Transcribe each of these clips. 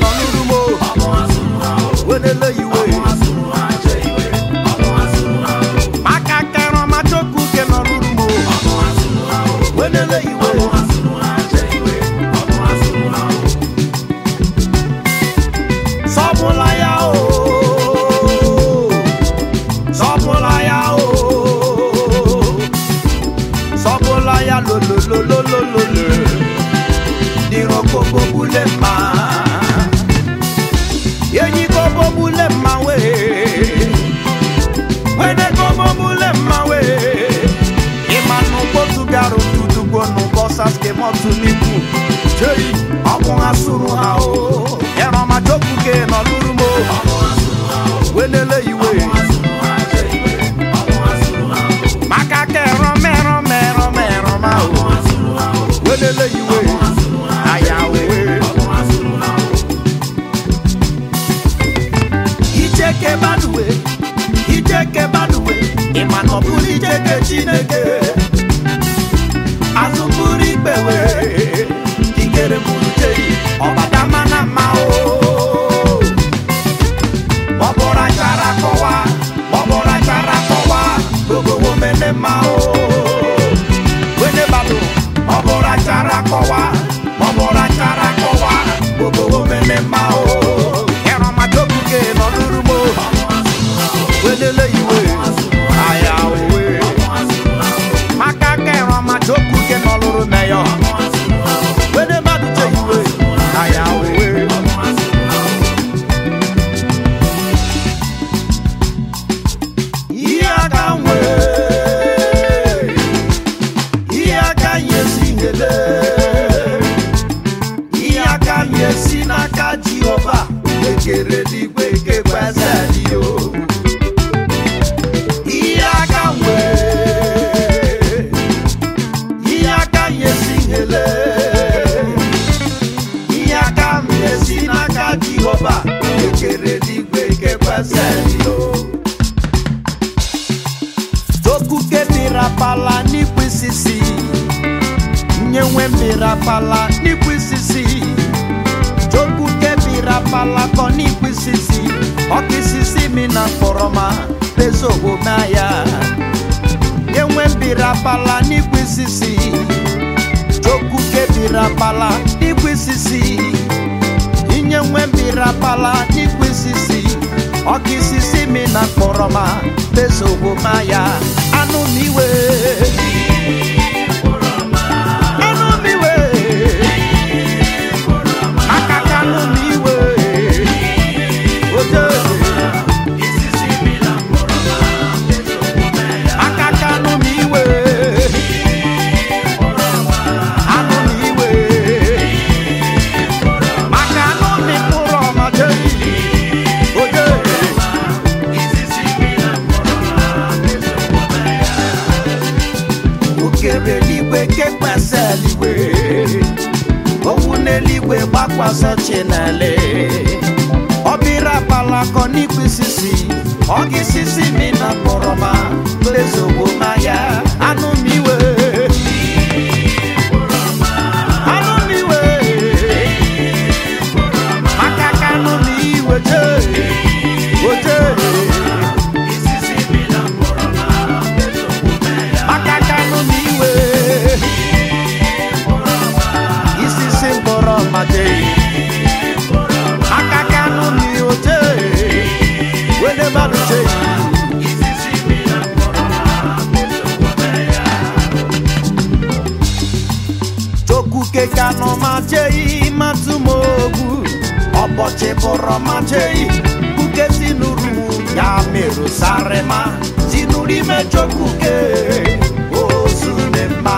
nọ n'uru m o wenele iwe maka kẹrọ ma jókòó kẹ nọ n'uru m o wenele iwe sọpụla ya o sọpụla ya o sọpụla ya lololololololo dịrọ koko bule mma yenyi kobo bule mma we wene kobo bule mma we ịmanụ kpotu bịarụ tutugbo n'ụbọsas kemọtụ n'ibu jei ọmụ ha sụrụ ha o ẹrọma jókùké nọlúrú mo wélélé ìwé maka kẹrọ mẹrọ mẹrọ mẹrọ ma o wélélé ìwé àyàwó ijeke baluwe ijeke baluwe ìmànà búrú ijeke chineke azụbụrụ ikpewe ikere bụrụ jeri ọbada mana mma o ọbụra chara kọwa ọbụra chara kọwa gogowo mene mma o wene bado ọbụra chara kọwa ọbụra chara kọwa gogowo mene mma o ẹrọ majokuke nọlụrụ mo welele iwe aya owe maka kẹrọ majokuke nọlụrụ mẹyọ wene bado je iwe aya owe. ihe aka nwe ihe aka nyesi ngele ihe aka nyesi n'aka jehova ekere n'igwe kekwezeliyo ihe aka nwe ihe aka nyesi ngele ihe aka nyesi n'aka jehova ekere n'igwe kekwezeliyo Dokuke mirapala n'ikwisisi nyenwe mirapala n'ikwisisi Dokuke mirapala kọ n'ikwisisi ọkisisi mi na kpọrọma pezogo maya nyenwe mirapala n'ikwisisi Dokuke mirapala n'ikwisisi inyenwe mirapala n'ikwisisi ọkisisi mi na kpọrọma pezogo maya anụ m iwe anụ m iwe aka ka anụ m iwe oje aka ka anụ m iwe anụ m iwe maka anụ m mkpụrụ ọma jeyi oje okere eluigwe kekwasị eluigwe owu n'eluigwe gbakwasị chinele ọbịra palakọ n'ikwisisi ọgisisi mi na kpọrọma lezogbo maya anụ m iwe anụ m iwe maka ka anụ m iwe jee oje maka ka anụ m iwe isisi mkpọrọ made maka ka anụ m oje wele mmadụ jee Chokuke kano majei matumogu Ọbọchị bụrụ majei Kuke sinuru ya merụ sarema Sinuru ime chokuke Ozu mma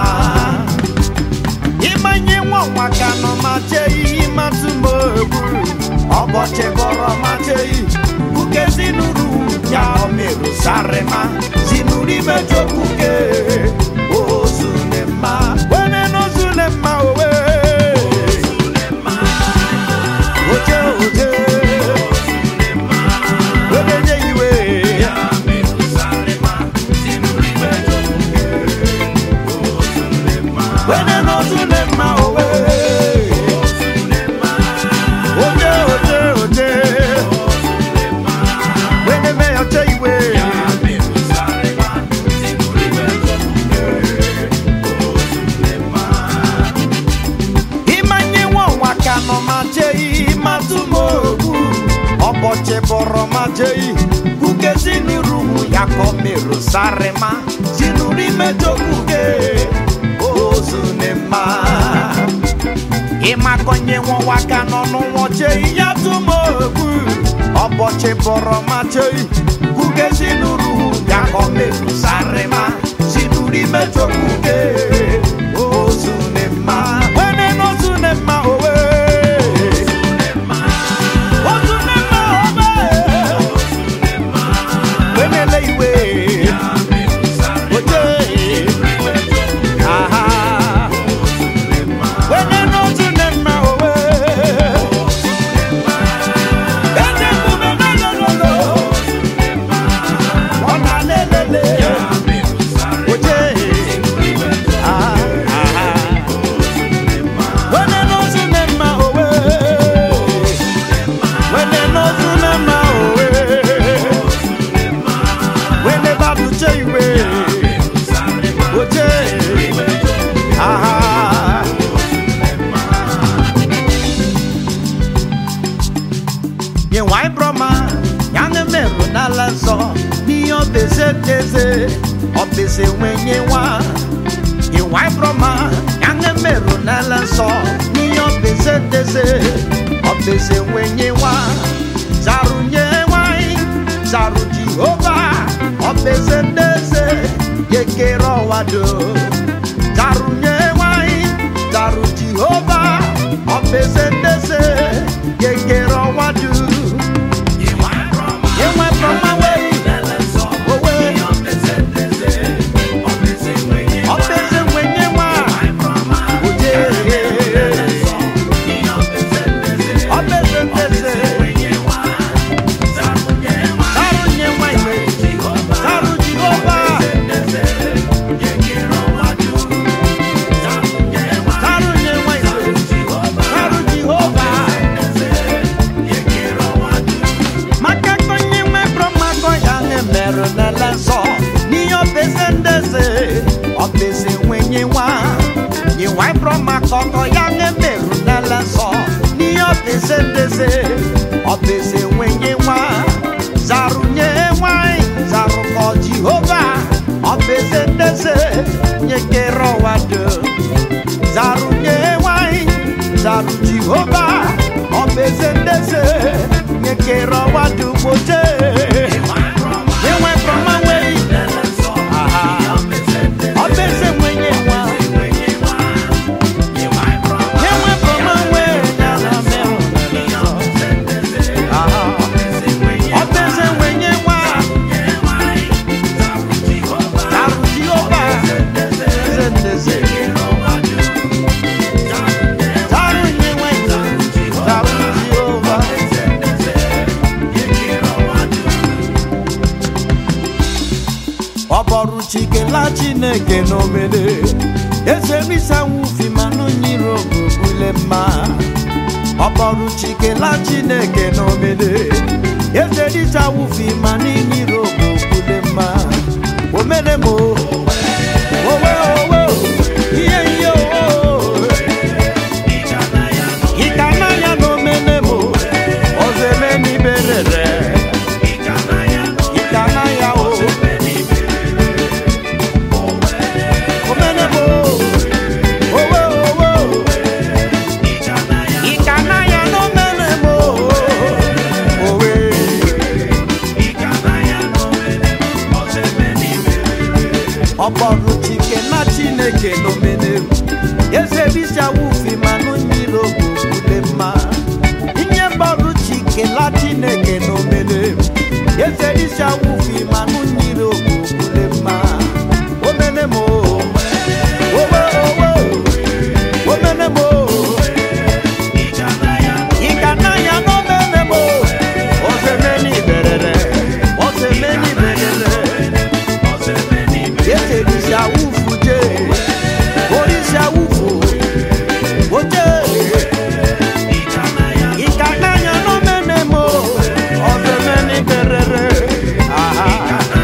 Imanye nwa kano majei matumogu Ọbọchị bụrụ majei Kuke sinuru ya merụ sarema Sinuru ime chokuke Ozu mma Wene n'ozu mma owe Oje oje Ogenye iwe Wene n'ozu mma owe Oje oje ọbọchị bọrọ ma jei kuke siniruhu ya kọmerụ sarịma sinuri mejokuke ozunema ịmakọnye nwa ka n'ọnụ nwoche ya tụmogbu ọbọchị bọrọ ma jei kuke siniruhu ya kọmerụ sarịma sinuri mejokuke ozunema wene n'ozunema owe ozunema owe wenele iwe oje aha wene n'ozunema owe ene mbume nolololo ọna lelele oje aha aha wene n'ozunema owe wene n'ozunema owe wene babuche iwe oje aha yẹnwa ibrọma yange merụ n'ala nsọ n'ihe ọbeze teze ọbeze nwenye nwa yẹnwa ibrọma yange merụ n'ala nsọ n'ihe ọbeze teze ọbeze nwenye nwa zarụ nye nwanyị zarụ jehova ọbeze teze yekere ọwa dum zarụ nye nwanyị zarụ jehova ọbeze teze yekere ọwa dum Yenwa brọma wei owe ọbeze nwenye nwa oje ọbeze teze zarụ nye nwanyị zarụ jehova zarụ nye nwanyị zarụ jehova maka konye nwe brọmakọ ya na-emerụ n'ala nsọ n'ihe ọbeze ndeze ọbeze nwenye nwa nyewa brọmakọ kọ ya na-emerụ n'ala nsọ n'ihe ọbeze ndeze ọbeze nwenye nwa zarụnye nwanyị zarụkọ jehova ọbeze ndeze nyekere ọwa dum zarunye nwanyị zaru jehova ọbeze ndeze nyekere ọwa dugboje enwe brọma nwei aha ọbeze nwenye nwa enwe brọma nwei nyala merụ aha ọbeze nwenye nwa zaru jehova eze ndeze zaru nye nwanyị zaru jehova ọbọrụ chikela chineke n'omede ezerisanwufi manụ nyiri ogbubule mma ọbọrụ chikela chineke n'omede ezerisanwufi manụ nyiri ogbubule mma omere m o, owe owe o, ihe ihe o ịkana ya n'omene m o, ọzọ eme n'iberere ịkana ya o omenebo owe owe ịkana ya n'omenebo owe ọkpọrụ chike na chineke n'omenebo eze bisa wufi manụ nyiri ogbubule mma inye mgbọrụ chike la chineke n'omenebo eze bisa wufi manụ nyiri ogbubule mma omenebo owe owe omenebo ịkananya n'omenebo ozemeni berere ozemeni berere yeserisi awufu je orisi awufu oje ịkananya n'omenebo ozemeni berere aha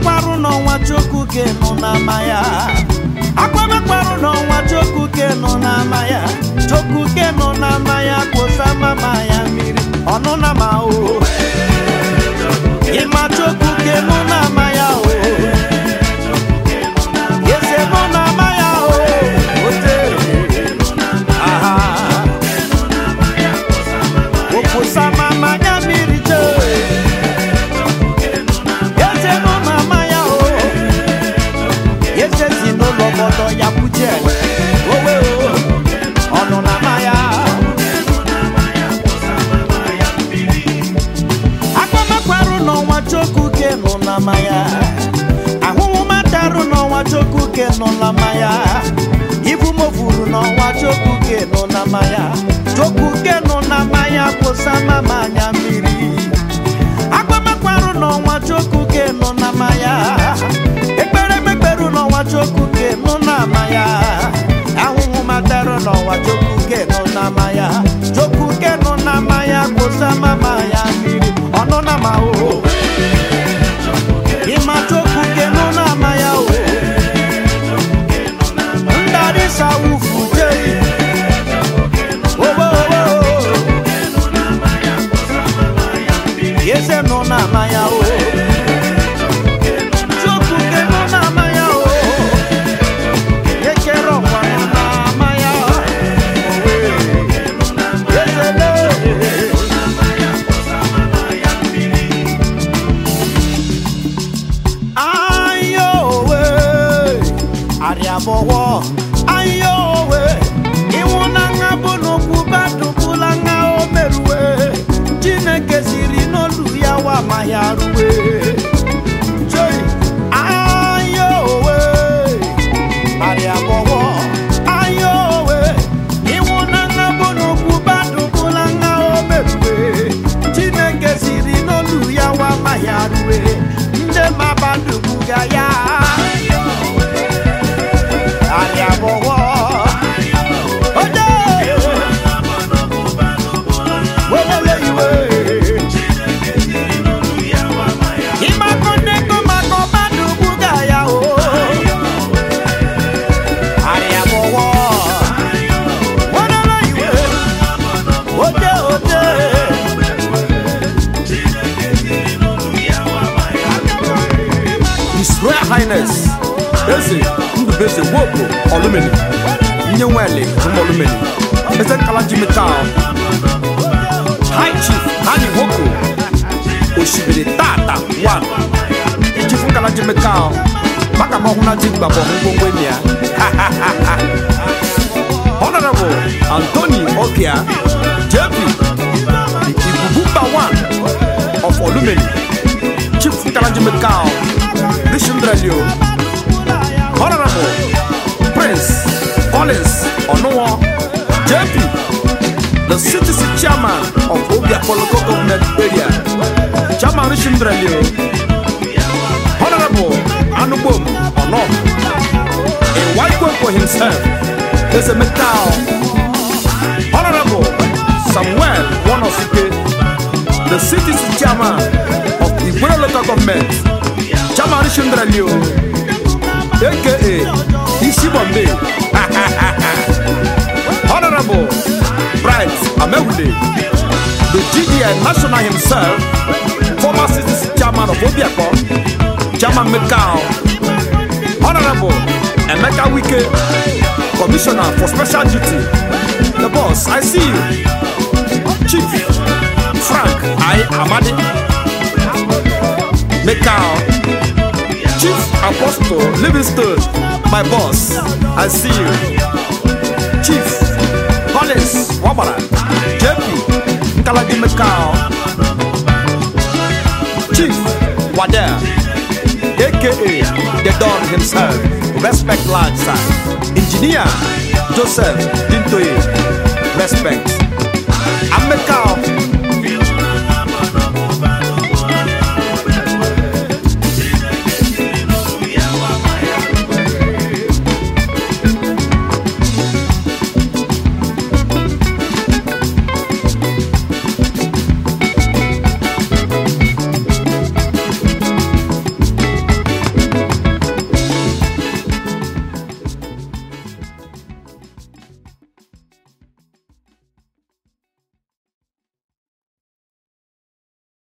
akwamekwarụ n'ọnwa chukwu ke nọ n'ama ya akwamekwarụ n'ọnwa chukwu ke nọ n'ama ya chukwu ke nọ n'ama ya kposa mama ya mmiri ọnụ na ma o ịma chukwu ke nọ n'ama ya o eze nọ n'ama ya o ote aha okposa mama ya mmiri chee eze nọ n'ama ya o eze si n'ụlọ obodo ya kwuche owe o ọnụ n'ama ya akpamakwarụ n'ọnwa chukwu ke nọ n'ama ya ahụhụ matarụ n'ọnwa chukwu ke nọ n'ama ya ibu mofuru n'ọnwa chukwu ke nọ n'ama ya chukwu ke nọ n'ama ya kwụsa mama anya mmiri akpamakwarụ n'ọnwa chukwu ke nọ n'ama ya ekpere mekperụ n'ọnwa chukwu ke nọ n'ama ya ahụhụ matarụ n'ọnwa chukwu ke nọ n'ama ya chukwu ke nọ n'ama ya kwụsa mama ya mmiri ọnụ n'ama o ịma chukwu ke nọ n'ama ya o ndarịsa wufu jei owo owo eze nọ n'ama ya o chukwu ke nọ n'ama ya o ekere ọkwa nọ n'ama ya owe ezele ayowe arịabọwọ ayowe ịnwụ na nha bụ n'okwu badụbụla nha o merue chineke siri n'olu ya wa ma ya rue Chei, ayowe arịabọwọ ayowe ịnwụ na nha bụ n'okwu badụbụla nha o merue chineke siri n'olu ya wa ma ya rue ndị mabadubuga ya arịabọwọ oje welele iwe ịmakọ nneko makọ badubuga ya o arịabọwọ welele iwe oje oje His Royal Highness Eze Ndubeze Woko Olumeni Nyenwele Olumeni Eze Kalaji Metal High Chief Hani Woko Oshibiri Tata One Chief Kalaji Metal Maka mahuna jigba bo ngwongwo nia Honorable Anthony Okia JP the Ibubumba One of Olumeni Chief Kalaji Metal Rishindralio Honorable Prince Collins Onuwo JP, the citizen chairman of Obia Local Government Area, Chairman Rishindralio Honorable Anubom Ono, a white one for himself, is a metal. Honorable Samuel Wonosuke, the citizen chairman of Igwe Local Government, Chairman Rishindralio aka Isi Bombay. Honorable Bright Amewude, the GDN national himself, former citizen chairman of Obiako, Chairman Mekao, Honorable Emeka Wike, Commissioner for Special Duty. The boss, I see you. Chief Frank I Amadi, Mekao. Chief Apostle Livingston, my boss, I see you. Chief Collins Wabara, JP Nkalaji Mekao, Chief Wada, aka the Don himself, respect large sir. Engineer Joseph Dintoye, respect. I'm Mekao,